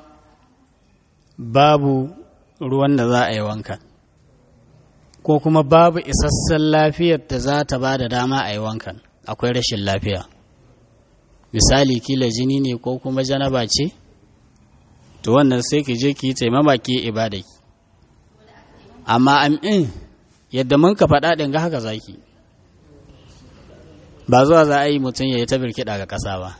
babu ruwan da za a yi wanka ko kuma babu isassan lafiyar da za ta ba da dama a yi wankan akwai rashin lafiya misali kila jini ne ko kuma janaba ce to wannan sai ki je ki taimama ki ibada ki amma amin yadda mun ka faɗa ɗin ga haka zaki ba zuwa za a yi mutum ya yi ta birkiɗa ga ƙasa ba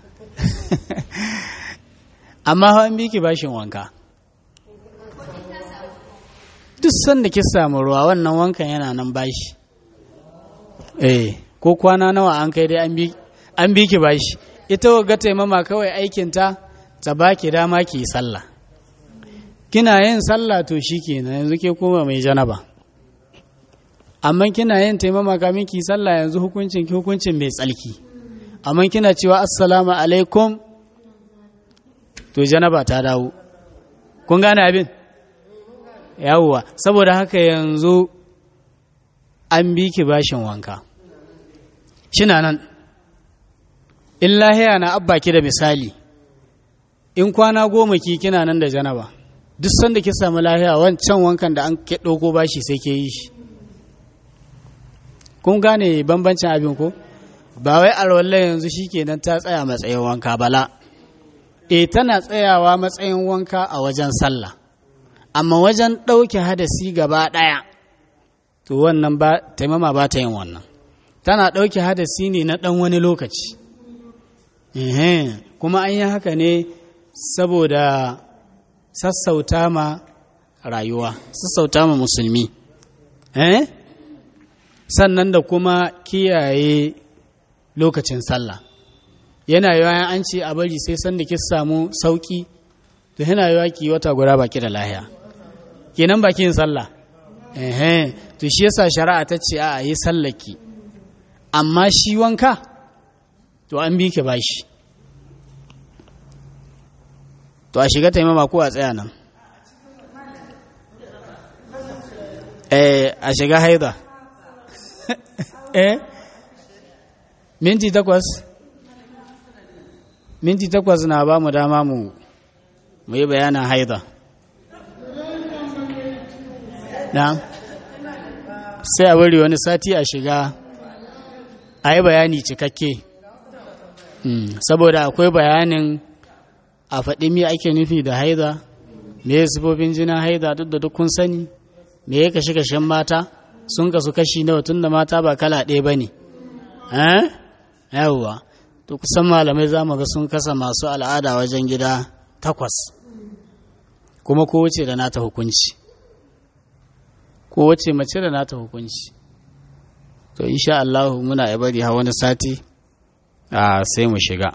amma hawan biki bashin wanka duk sanda ki samu ruwa wannan wankan yana nan bashi eh ko kwana nawa an kai dai an bi ki bashi ita ga taimama kawai aikinta ta baki dama ki yi sallah kina yin sallah to shikenan yanzu ke koma mai janaba amma kina yin taimama kamin ki sallah yanzu hukuncin ki hukuncin mai tsalki amma kina cewa assalamu alaikum to janaba ta dawo kun gane abin yawwa saboda haka yanzu an bi ki bashin wanka shina nan in lahiya na abba ki da misali in kwana goma ki kina nan da janaba duk sanda ki samu lahiya wancan wankan da an ke ɗauko bashi sai ke yi shi kun gane bambancin abin ko ba wai alwallah yanzu shikenan ta tsaya matsayin wanka bala e tana tsayawa matsayin wanka a wajen sallah amma wajen ɗauke hadasi gaba ɗaya to wannan ba taimama ba ta yin wannan tana ɗauke hadasi ne na ɗan wani lokaci kuma an yi haka ne saboda sassauta ma rayuwa sassauta ma musulmi sannan da kuma kiyaye lokacin sallah yana yawa an ce a bari sai sanda ki samu sauki to yana yawa ki wata guda baki da lahiya kenan baki yin sallah eh to shi yasa shari'a ta ce a yi sallaki amma shi wanka to an bi ki bashi to a shiga taimama ko a tsaya nan eh a shiga haida eh minti takwas minti takwas na ba mu dama mu mu yi bayanin haida na sai a bari wani sati a shiga a yi bayani cikakke saboda akwai bayanin a faɗi me ake nufi da haida me ya sifofin jinin haida duk da duk kun sani me ya kashe kashen mata sun kasu kashi nawa tun da mata ba kala ɗaya ba ne yawwa to kusan malamai za mu ga sun kasa masu al'ada wajen gida takwas kuma kowace da nata hukunci kowace mace da nata hukunci to insha Allah muna ya bari wani sati a sai mu shiga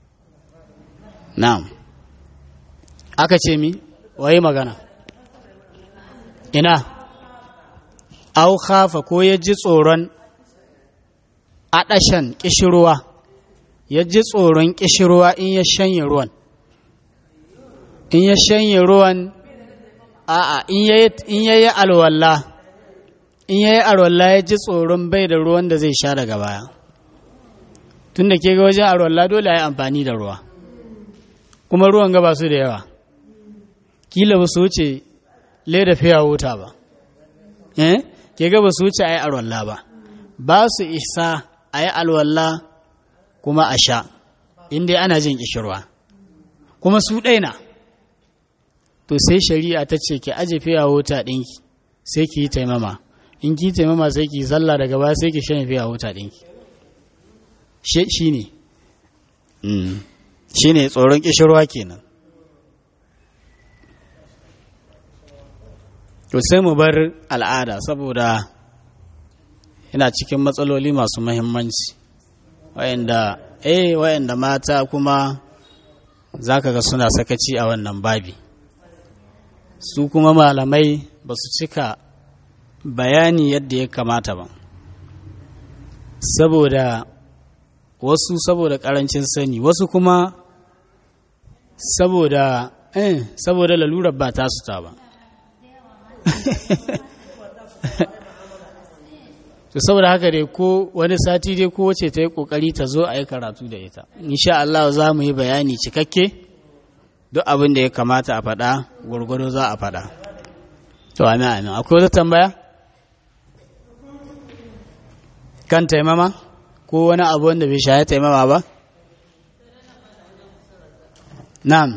na'am aka ce mi waye magana ina au khafa ko ya ji tsoron aɗashan ƙishirwa ya ji tsoron ƙishirwa in ya shanye ruwan in ya shanye ruwan a'a in ya yi alwalla in ya yi alwalla ya ji tsoron bai da ruwan da zai sha daga baya tun da ke ga wajen alwalla dole a yi amfani da ruwa kuma ruwan ga ba su da yawa kila ba su wuce leda fiya wuta ba eh ke ga ba su wuce a yi alwalla ba ba su isa a yi alwalla kuma a sha inda ana jin kishirwa kuma su ɗaina to sai shari'a ta ce ki aje fiya wuta ɗinki sai ki yi taimama in ki taimama sai ki sallah daga baya sai ki shan fiya wuta ɗinki shi ne shi ne tsoron kishirwa kenan to sai mu bar al'ada saboda yana cikin matsaloli masu mahimmanci wayanda eh wayanda mata kuma zaka ga suna sakaci a wannan babi su kuma malamai ba su cika bayani yadda ya kamata ba saboda wasu saboda karancin sani wasu kuma saboda eh saboda lalurar ba ta su ta ba to saboda haka dai ko wani sati dai ko wace ta yi kokari ta zo a yi karatu da ita insha Allah za mu yi bayani cikakke duk abin da ya kamata a faɗa gwargwado za a faɗa to amin amin akwai wata tambaya kan taimama ko wani abu wanda bai shaye taimama ba na'am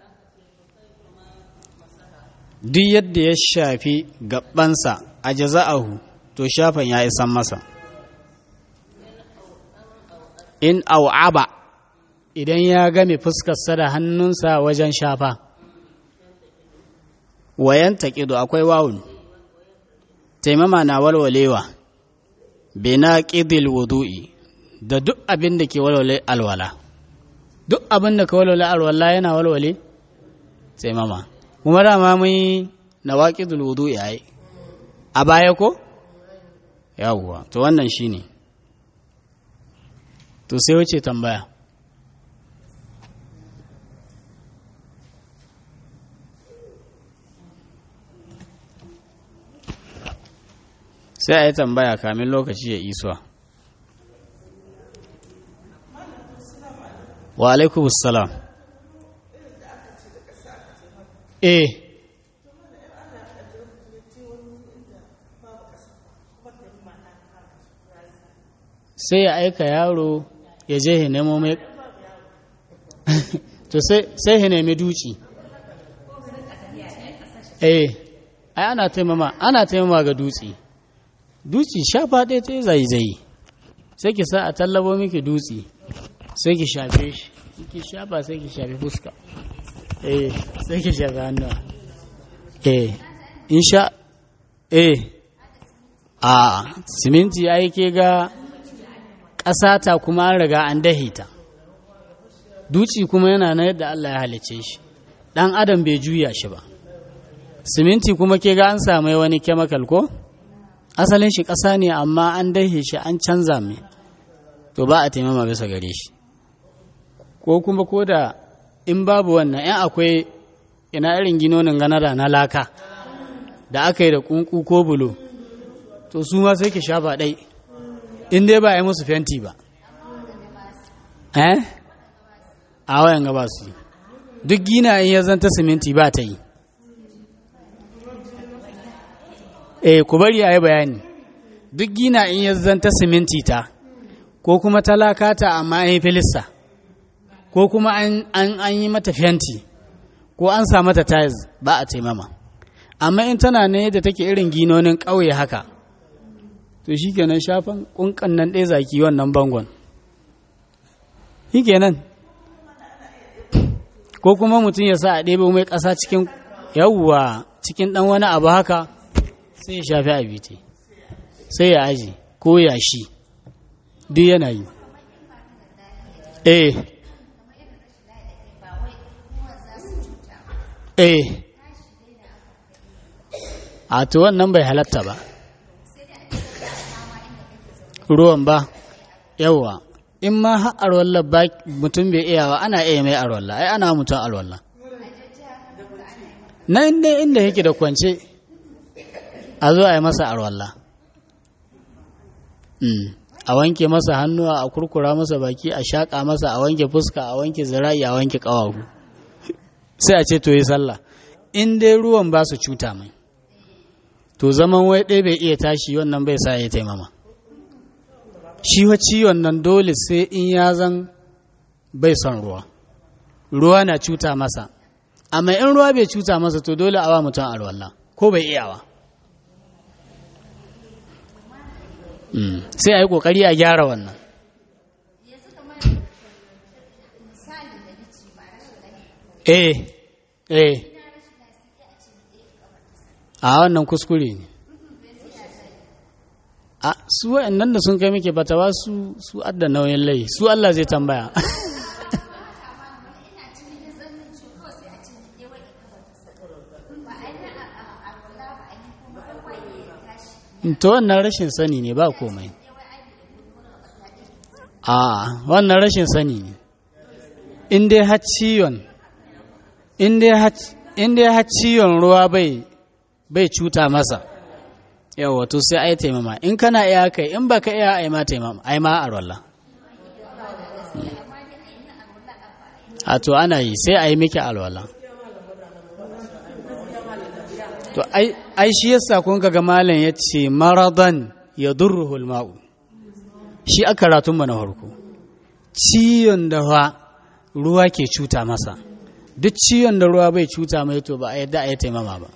duk yadda ya shafi gabansa a jaza'ahu to shafan ya isan masa in au'aba idan ya game fuskarsa da hannunsa wajen shafa wayan taƙido akwai wawun taimama na walwalewa bina ƙidil wudu'i da duk abin da ke walwale alwala duk abin da ka walwale alwala yana walwale taimama kuma dama mun yi na waƙidul wudu'i a a baya ko yawwa to wannan shine to sai wace tambaya sai a yi tambaya kamin lokaci ya isuwa wa alaikum salam eh sai ya aika yaro ya je ya nemo mai to sai ya nemi duci eh ai ana taimama ana taimama ga dutse dutse shafa ɗaya ta zai zai sai ki sa a tallabo miki dutse sai ki shafe shi ki shafa sai ki shafe fuska eh sai ki shafe hannuwa eh insha eh a siminti ai ke ga ƙasa ta kuma an riga an dahe ta dutse kuma yana na yadda Allah ya halice shi ɗan adam bai juya shi ba siminti kuma ke ga an samu wani chemical ko asalin shi ƙasa ne amma an dahe shi an canza mai to ba a taimama bisa gare shi ko kuma ko da in babu wannan yan akwai ina irin ginonin ganada na laka da aka yi da kunku ko bulo to su ma sai ki sha ba ɗai in dai ba a yi musu fenti ba eh a wayan gaba su duk gina in ya zanta siminti ba ta yi eh ku bari a yi bayani duk gina in ya zanta siminti ta ko kuma talaka ta amma an yi filista ko kuma an yi mata fenti ko an sa mata tiles ba a taimama amma in tana ne da take irin ginonin ƙauye haka to shi kenan shafan ƙunƙan nan ɗaya zaki wannan bangon shi kenan ko kuma mutum ya sa a ɗebe mai ƙasa cikin yawwa cikin ɗan wani abu haka sai ya shafi abiti sai ya aji ko ya shi duk yana yi eh eh a to wannan bai halatta ba ruwan ba yawwa in ma har arwallah ba mutum bai iya ba ana iya mai arwallah ai ana mutum arwallah na inda inda yake da kwance a zo a yi masa arwallah a wanke masa hannuwa a kurkura masa baki a shaƙa masa a wanke fuska a wanke zira'i a wanke ƙawahu sai a ce to yi sallah in dai ruwan ba su cuta mai to zaman wai ɗaya bai iya tashi wannan bai sa ya taimama shi wa ciwon nan dole sai in ya zan bai son ruwa ruwa na cuta masa amma in ruwa bai cuta masa to dole awa mutum alwala ko bai iyawa sai a yi ƙoƙari a gyara wannan eh eh a wannan kuskure ne a su wa'annan da sun kai muke batawa su su adda nauyin lai su Allah zai tambaya to wannan rashin sani ne ba komai a wannan rashin sani ne in dai har ciwon in dai har ciwon ruwa bai bai cuta masa yawa to sai ai taimama in kana iya kai in baka iya ai ma taimama ai ma arwalla a to ana yi sai ai miki alwala to ai shi yasa kun ga malam ya ce maradan ya durruhul ma'u shi aka ratun na farko ciyon da ruwa ke cuta masa duk ciyon da ruwa bai cuta mai to ba a yadda a yi taimama ba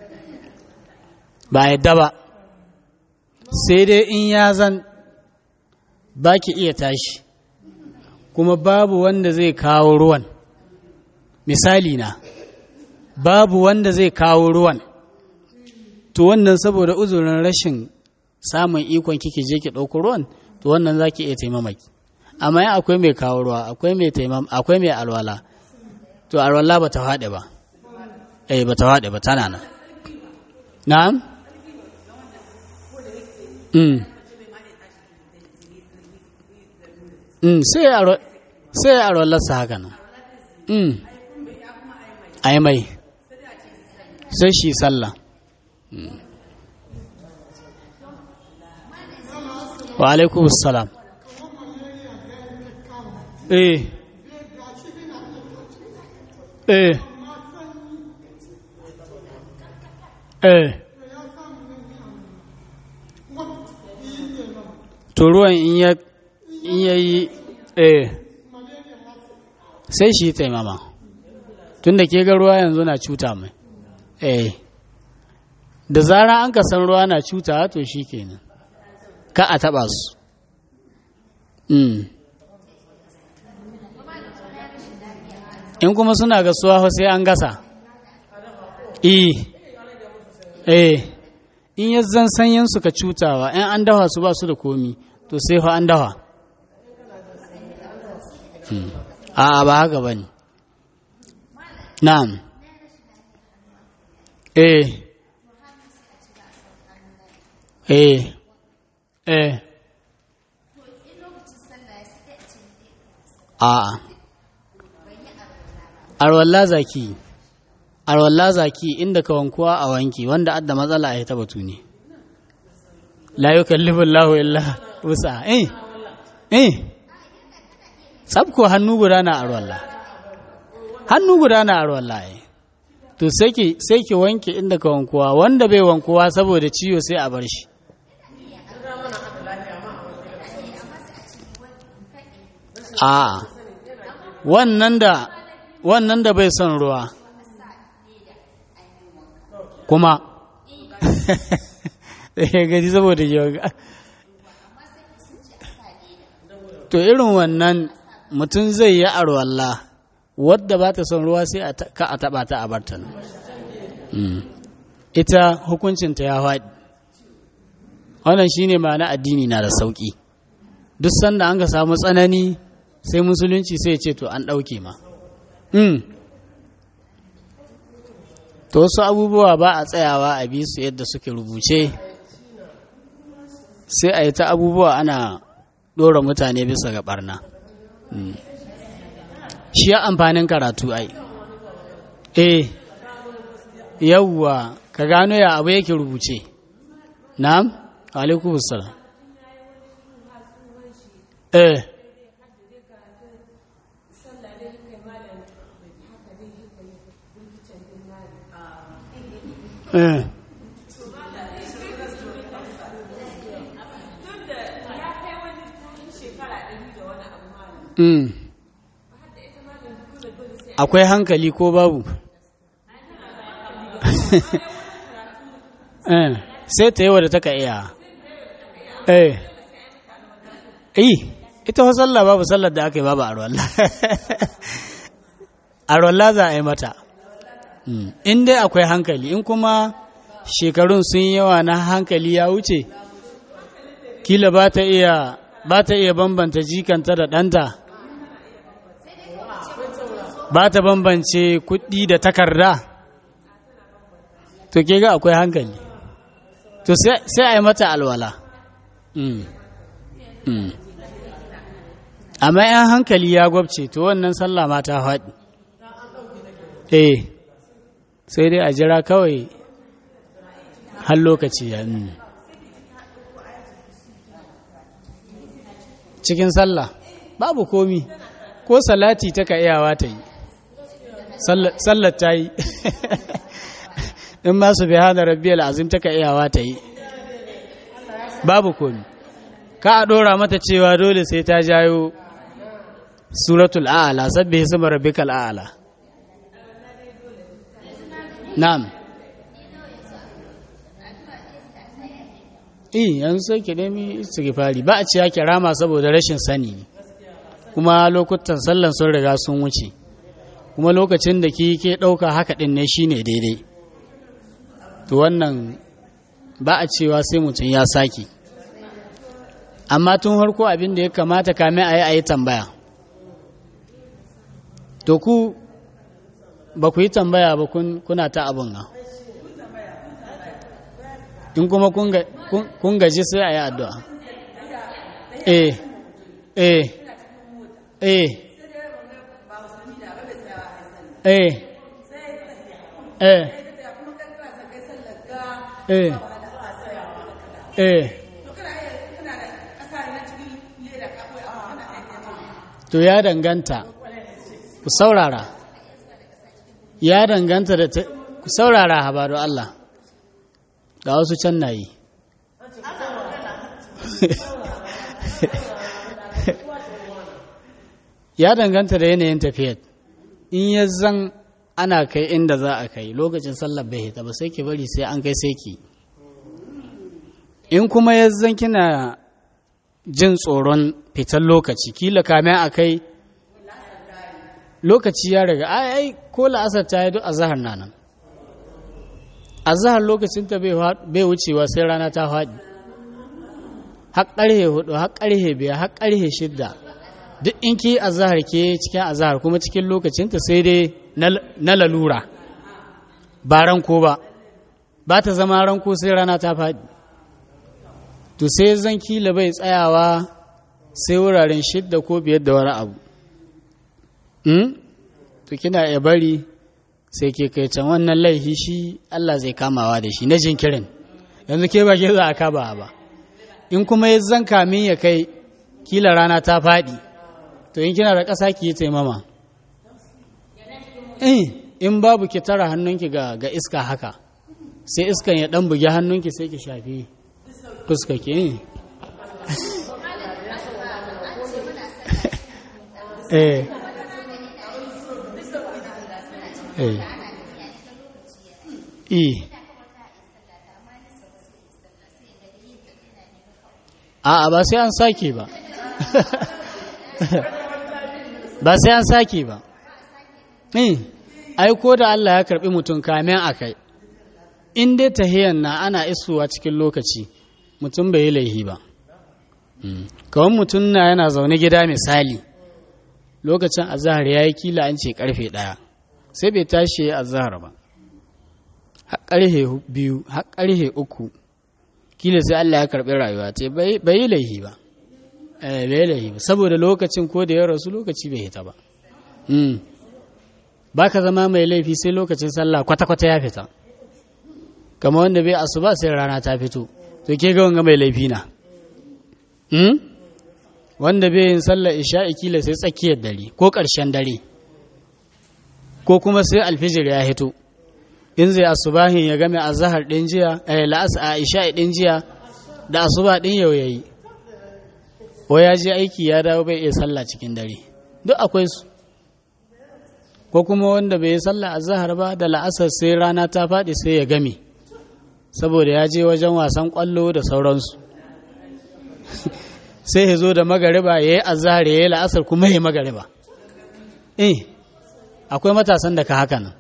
ba a yadda ba sai dai in ya zan ba ki iya tashi kuma babu wanda zai kawo ruwan misali na babu wanda zai kawo ruwan to wannan saboda uzurin rashin samun ikon kike je ki ɗauko ruwan to wannan za ki iya taimamaki amma in akwai mai kawo ruwa akwai mai taimam akwai mai alwala to alwala ba ta faɗi ba eh ba ta faɗi ba tana nan na'am mm mm sai a sai a alwalarsa haka nan mm ai mai sai shi sallah wa alaikum salam eh eh eh to ruwan in ya in yayi eh sai shi taimama tunda ke ga ruwa yanzu na cuta mai eh da zara an ka san ruwa na cuta to shi kenan ka a taɓa su in kuma suna gasuwa sai an gasa eh eh in ya zan sanyin suka cutawa in an dawa su ba su da komi to sai fa an dawa a ba haka ba ne na'am eh eh eh a arwalla zaki arwalla zaki inda ka wankuwa a wanki wanda adda matsala a ta batu ne la yukallifu Allahu illa wusa eh eh sabko hannu guda na arwalla hannu guda na arwalla eh to sai ki sai ki wanke inda ka wankuwa wanda bai wankuwa saboda ciwo sai a bar shi a wannan da wannan da bai son ruwa kuma ya gaji saboda yoga to irin wannan mutum zai yi arwalla wadda ba ta son ruwa sai ka a taba ta a bartan ita hukuncinta ya faɗi wannan shine ma'ana addini na da sauƙi duk sanda an ka samu tsanani sai musulunci sai ce to an ɗauke ma to wasu abubuwa ba a tsayawa a bi su yadda suke rubuce sai a yi ta abubuwa ana ɗora mutane bisa ga ɓarna shi ya amfanin karatu ai eh yawwa ka gano ya abu yake rubuce na'am alaikum salam eh eh Mm. akwai hankali ko babu eh sai ta yi wadda taka iya eh eh ita wa sallah babu sallar da aka yi babu arwallah arwallah za a yi mata in dai akwai hankali in kuma shekarun sun yawa na hankali ya wuce kila ba ta iya ba ta iya bambanta jikanta da ɗanta ba ta bambance kuɗi da takarda to ke ga akwai hankali to sai a yi mata alwala amma yan hankali ya gwabce to wannan sallah ma ta faɗi eh sai dai a jira kawai har lokaci ya cikin sallah babu komi ko salati ta ka iyawa ta yi sallar ta yi in masu bai hana rabbiyar azim ta ka iyawa ta yi babu komi ka a ɗora mata cewa dole sai ta jayo suratul a'ala sabbi hisma rabbikal a'ala na'am eh yanzu sai ki nemi istighfari ba a ciya kirama saboda rashin sani kuma lokutan sallan sun riga sun wuce kuma lokacin da ki ke ɗauka haka ɗin ne shine daidai to wannan ba a cewa sai mutum ya sake amma tun harko abin da ya kamata kamin a yi a yi tambaya to ku ba ku yi tambaya ba kuna ta abin nan in kuma kun gaji sai a yi addu'a eh eh eh eh eh eh eh to ya danganta ku saurara ya danganta da ku saurara habaru Allah ga wasu can na yi ya danganta da yanayin tafiyar in ya zan ana kai inda za a kai lokacin sallar bai hita ba sai ki bari sai an kai sai ki in kuma ya zan kina jin tsoron fitar lokaci kila kame a kai lokaci ya riga ai ko la'asar ta yi duk a zahar na nan a zahar lokacinta bai wucewa sai rana ta faɗi har ƙarhe hudu har ƙarhe biyar har ƙarhe shidda duk in ki a zahar ke cikin a zahar kuma cikin lokacinta sai dai na lalura ba ranko ba ba ta zama ranko sai rana ta faɗi to sai zan kila bai tsayawa sai wuraren shidda ko biyar da wani abu to kina ya bari sai ke kai can wannan laifi shi Allah zai kamawa da shi na jinkirin yanzu ke ba ke za a kaba ba in kuma ya zan kamin ya kai kila rana ta faɗi to in kina da ƙasa ki yi taimama in babu ki tara hannunki ga, ga iska haka sai iskan ya ɗan bugi hannunki sai ki shafi fuska ki eh eh eh a'a ba sai an sake ba ba sai an sake ba eh ai ko da Allah ya karbi mutum kamen akai in dai tahiyan na ana isuwa cikin lokaci mutum bai yi laihi ba kawai mutum na yana zaune gida misali lokacin azahar ya yi kila an ce karfe ɗaya sai bai tashi ya azahar ba har karfe biyu har karfe uku kila sai Allah ya karɓi rayuwa ce bai yi laihi ba bai yi laihi ba saboda lokacin ko da ya rasu lokaci bai hita ba ba ka zama mai laifi sai lokacin sallah kwata-kwata ya fita kama wanda bai asuba sai rana ta fito to ke ga wanga mai laifi na wanda bai yin sallar isha'i kila sai tsakiyar dare ko ƙarshen dare ko kuma sai alfijir ya hito in zai asubahin ya game azahar ɗin jiya eh la'as a isha'i ɗin jiya da asuba ɗin yau yayi ko ya je aiki ya dawo bai iya sallah cikin dare duk akwai su ko kuma wanda bai yi sallah azahar ba da la'asar sai rana ta faɗi sai ya game saboda ya je wajen wasan ƙwallo da sauransu sai ya zo da magariba ya yi azahar ya yi la'asar kuma ya yi magariba eh akwai matasan da ka haka nan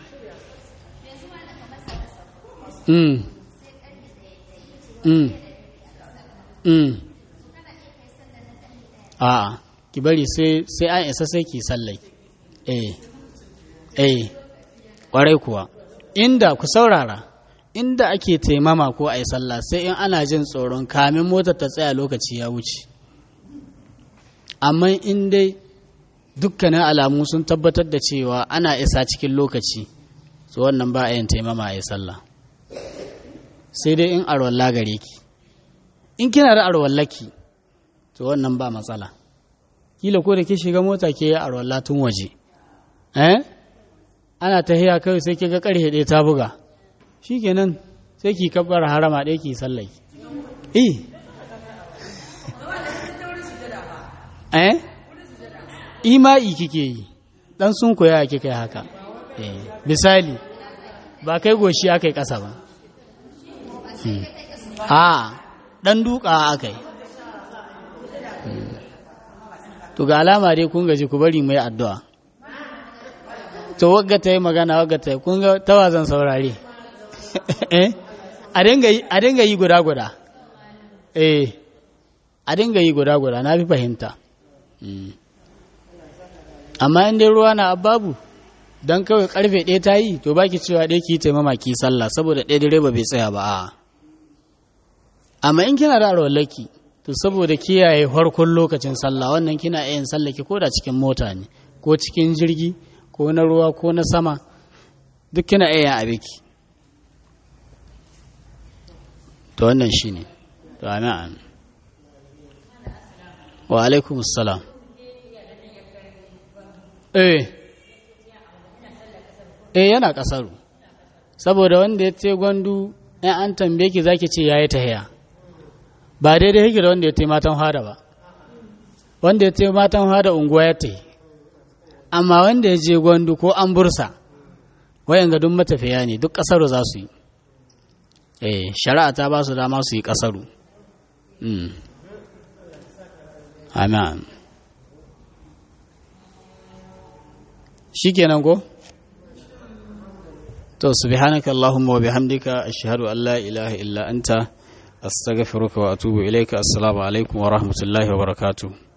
mm mm mm a'a ki bari sai sai an isa sai ki sallai eh eh kwarai kuwa inda ku saurara inda ake taimama ko a yi sallah sai in ana jin tsoron kamin motar ta tsaya lokaci ya wuce amma in dai dukkanin alamu sun tabbatar da cewa ana isa cikin lokaci su wannan ba a yin taimama a yi sallah sai dai in arwalla gare ki in kina da arwallaki to wannan ba matsala kila ko da ke shiga mota ke yi arwalla tun waje eh ana tahiya kawai sai ke ga karhe ɗaya ta buga shikenan sai ki kabbar harama ɗaya ki sallai eh eh ima'i kike yi dan sun koya kike kai haka eh misali ba kai goshi aka yi ƙasa ba a dan duka aka yi to ga alama dai kun gaji ku bari mai addu'a to wagga ta yi magana wagga ta yi kun ga tawazan saurare eh a dinga yi guda guda eh a dinga yi guda guda na fi fahimta amma in dai ruwa na babu don kawai karfe ɗaya ta yi to baki cewa ɗaya ki taimama ki sallah saboda ɗaya direba bai tsaya ba a amma in kina da arwallaki to saboda kiyaye farkon lokacin sallah wannan kina yin sallah ki koda cikin mota ne ko cikin jirgi ko na ruwa ko na sama duk kina iya a biki to wannan shine to amin wa alaikum assalam eh eh yana kasaru saboda wanda ya ce gwandu in an tambaye ki zaki ce yayi tahiya ba daidai yake da wanda ya ce matan hada ba wanda ya ce matan hada unguwa ya tahi amma wanda ya je gwandu ko an bursa wayan ga duk matafiya ne duk kasaru za su yi eh shari'a ta ba su dama su yi kasaru amin shikenan ko to subhanaka allahumma wa bihamdika ashhadu an la ilaha illa anta astaghfiruka wa atubu ilayka assalamu alaikum wa rahmatullahi wa barakatuh